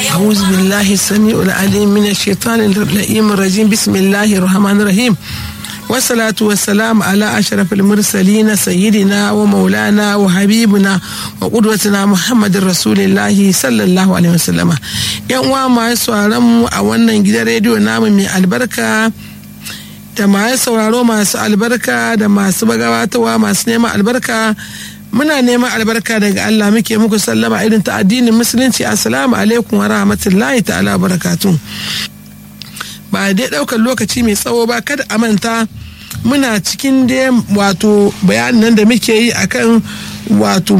أعوذ بالله السميع العليم من الشيطان اللئيم الرجيم بسم الله الرحمن الرحيم والصلاة والسلام على أشرف المرسلين سيدنا ومولانا وحبيبنا وقدوتنا محمد رسول الله صلى الله عليه وسلم yan uwa masu sauraron mu a wannan gidan rediyo namu mai albarka da masu sauraro masu albarka da masu gabatarwa masu neman albarka muna neman albarka daga Allah muke muku sallama irin ta addinin musulunci assalamu alaikum wa rahmatullahi ta'ala barakatu ba dai daukar lokaci mai tsawo ba kada a manta muna cikin dai wato bayanin nan da muke yi akan wato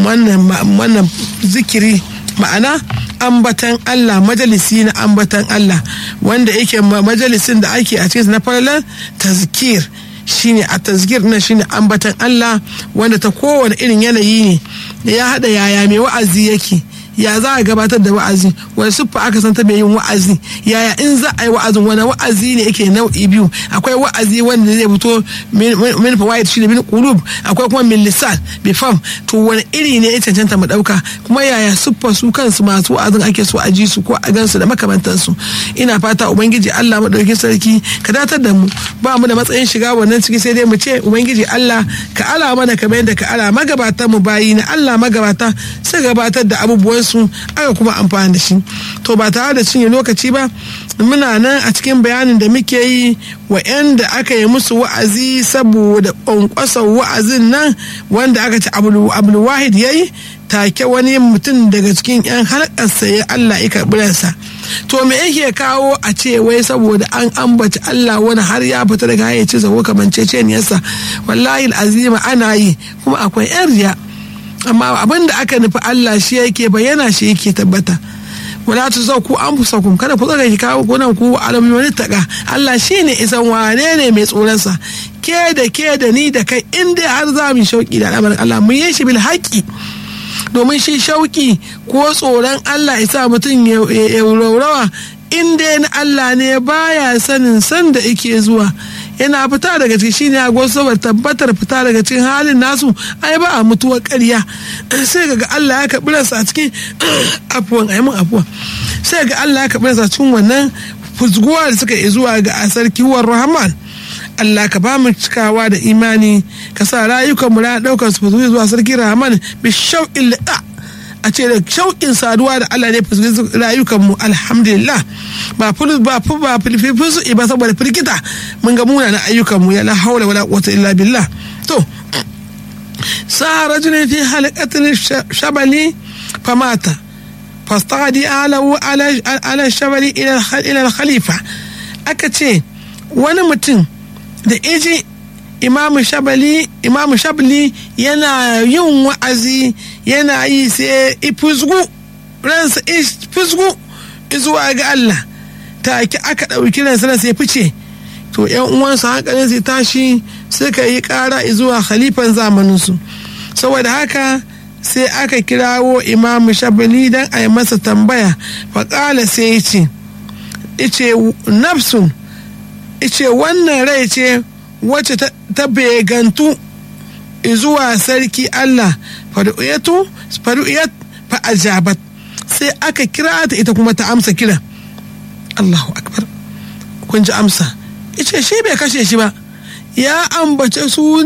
wannan zikiri ma'ana ambatan Allah majalisi na ambatan Allah wanda yake majalisin da ake a cikin na falalar tazkir shine a tazkir na shine ambatan Allah wanda ta kowane irin yanayi ne ya hada yaya mai wa'azi yake ya za a gabatar da wa'azi wani siffa aka san ta mai yin wa'azi yaya in za a yi wa'azin wani wa'azi ne yake nau'i biyu akwai wa'azi wanda zai fito min fawaid shine min qulub akwai kuma min lisan bi fam to wani iri ne ya cancanta mu dauka kuma yaya siffa su kansu masu wa'azin ake so a ji su ko a gansu da makamantansu ina fata ubangiji Allah madaukakin sarki ka datar da mu ba mu da matsayin shiga wannan ciki sai dai mu ce ubangiji Allah ka ala mana kamar yadda ka ala magabatan mu bayi na Allah magabata sai gabatar da abubuwan su aka kuma amfani da shi to ba tare da cinye lokaci ba muna nan a cikin bayanin da muke yi wa da aka yi musu wa'azi saboda ƙwanƙwasar wa'azin nan wanda aka ci abulwahid ya yi take wani mutum daga cikin 'yan harkarsa ya Allah ya karɓi ransa to me yake kawo a ce wai saboda an ambaci Allah wani har ya fita daga hayyaci ko kamanceceniyarsa wallahi azima ana yi kuma akwai 'yan riya amma abin da aka nufi Allah shi yake bayyana shi yake tabbata wala tu zau ku an fusa kun kada ku tsaka ki kawo kunan ku alamin wani taka Allah shine isan wane ne mai tsoronsa ke da ke da ni da kai in dai har za mu shauki da al'amarin Allah mun yi shi bil haƙi domin shi shauki ko tsoron Allah isa mutum ya raurawa in dai na Allah ne baya sanin san da yake zuwa yana fita daga ciki shine ya go saboda tabbatar fita daga cikin halin nasu ai ba a mutuwar ƙarya sai ga Allah ya karɓi ransa a cikin afuwan ai mun afuwa sai ga Allah ya karɓi ransa cikin wannan fuzguwa da suka yi zuwa ga sarki war rahman Allah ka ba mu cikawa da imani ka sa rayukan mu na ɗaukar su zuwa sarki rahman bi shauƙin liqa a ce da shauƙin saduwa da Allah ne fuskanta rayukanmu alhamdulillah ba fulus ba fu ba filfisu ba saboda firgita mun ga muna na ayyukanmu ya la haula wala quwwata illa billah to sa rajulin fi halaqatin shabali famata fastadi alahu ala shabali ila khalifa aka ce wani mutum da iji imamu shabali imamu shabli yana yin wa'azi yana yi sai ifusgu ransa ifusgu zuwa ga Allah take aka ɗauki ransa na sai fice to yan uwansa hankalin sai tashi suka yi ƙara zuwa khalifan zamaninsu saboda haka sai aka kirawo imamu shabali don a yi masa tambaya faƙala sai ya ce ice nafsun ice wannan rai ce wacce ta begantu zuwa sarki Allah faru'iyatu faru'iyat fa ajabat sai aka kira ta ita kuma ta amsa kira Allahu akbar kun ji amsa ice shi bai kashe shi ba ya ambace suna